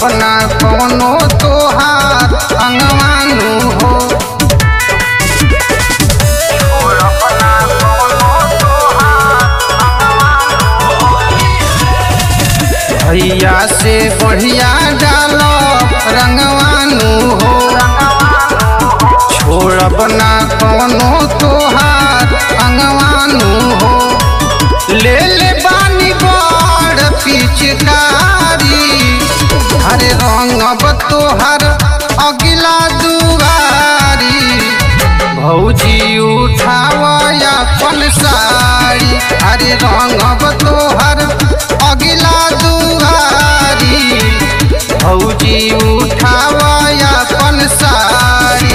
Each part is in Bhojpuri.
अपना कोनो तोहार अंगवानु हो भैया से बढ़िया डालो रंगवानु हो छोड़ब ना कोनो तोहार अंगवानु हो ले ले बानी बड़ पिचकारी हरे रंगब तोहर अगिला दुआरी भौजी उठाव अपन साड़ी हरे रंगब तोहर अगिला दुआरी भौजी उठाव अपन साड़ी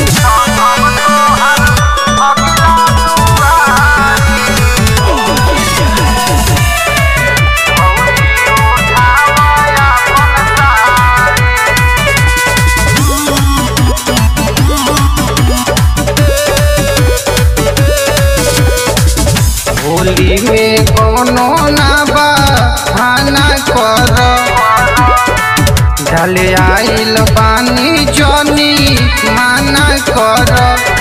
होली में कोनो ना बहाना कर ढले आइल बानी जनी माना कर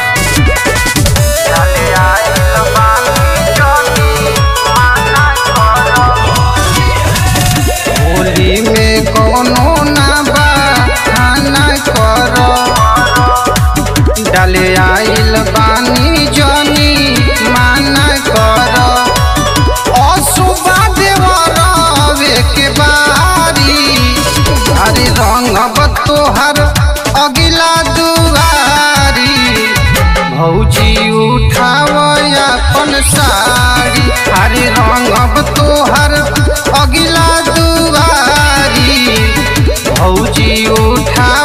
होली में कोनो ना बहाना कर डाले आइल बानी जनी माना कर असुबा देवरवे के बारी हरे रंगब तोहर अगिला दुआरी भौजी उठाव अपन साड़ी हरे रंगब तोहर अगिला दुआरी भौजी उठा